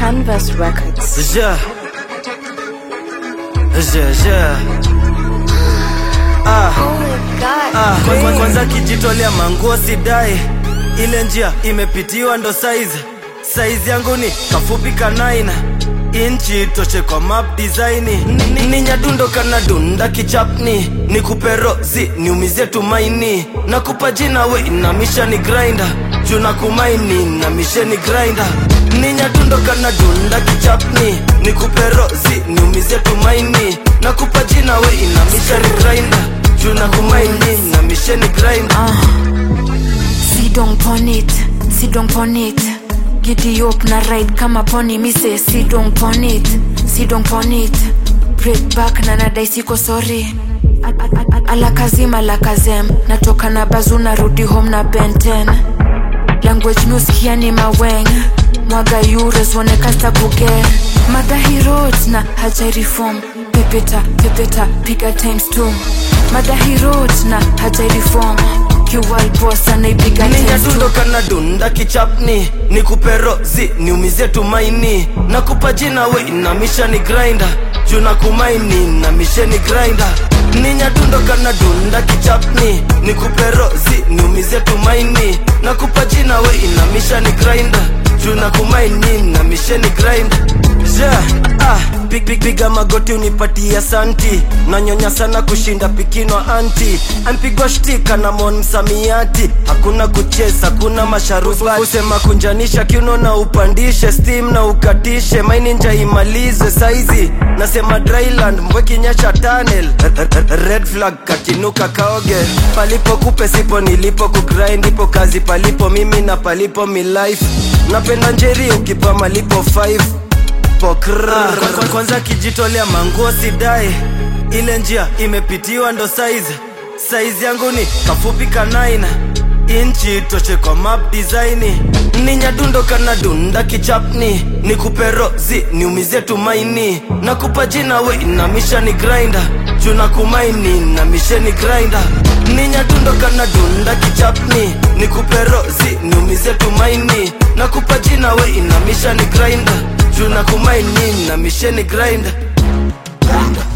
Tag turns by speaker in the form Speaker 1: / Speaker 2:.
Speaker 1: Canvas Records.
Speaker 2: Yeah. Yeah, yeah. Ah,
Speaker 1: Oh my god.
Speaker 2: ah. Kwa- kwa- Kwanza kijitolea manguo sidai, ile njia imepitiwa ndo saizi. Saizi yangu ni kafupi kanaina inchi toshe kwa map design Ni- ni nyadundo kana dunda kichapni ni kuperozi niumizie tumaini nakupa jina we inamisha ni grinder juu na kumaini na misheni grinder ni nyadundo kana dunda kichapni ni kuperozi niumizie tumaini nakupa jina we inamisha ni grinder juu na kumaini na misheni grinder
Speaker 3: Sit down pon it, sit down pon it. Giddy up na ride kama pony mi say sit down pon it, sit down pon it. Break back na nadai siko sorry. A- a- a- Alakazim alakazem natoka na bazu narudi home na benten language nusikia ni maweng mwaga eures wonekasta kuge madahirot na hajairifom pepeta pepeta piga times two madahirot na hajairifom kiwalbos anaipiga
Speaker 2: ni
Speaker 3: times two
Speaker 2: nyadundo kana dunda kichapni ni kuperozi niumizie tumaini nakupa jina we inamisha ni grinder juu na kumaini na misheni grinder ni nyadundo kana dunda kichapni ni kuperozi niumizie tumaini nakupa jina we inamisha ni grinder juu na kumaini na misheni grinder yeah, ah, pig, pig, piga magoti unipatia santi nanyonya sana kushinda pikinwa anti ampigwa shtika na mon msamiati hakuna kucheza hakuna masharubati kusema kunjanisha kiuno na upandishe steam na ukatishe maini nja imalize saizi nasema dryland mbwekinyesha tunnel red flag katinuka kaoge palipo kupe sipo nilipo kugrind ipo kazi palipo mimi na palipo mi life napenda njeri ukipa malipo 5 pokra Kwa- kwanza kijitolea manguo sidai ile njia imepitiwa ndo saizi saizi yangu ni kafupi kanaina inchi toshe kwa map design ni nyadundo kana dunda kichapni ni kuperozi niumizie tumaini nakupa jina we inamisha ni grinder juu na kumaini na misheni grinder ni nyadundo kana dunda kichapni ni kuperozi niumizie tumaini nakupa jina we inamisha ni grinder juu na kumaini na misheni grinder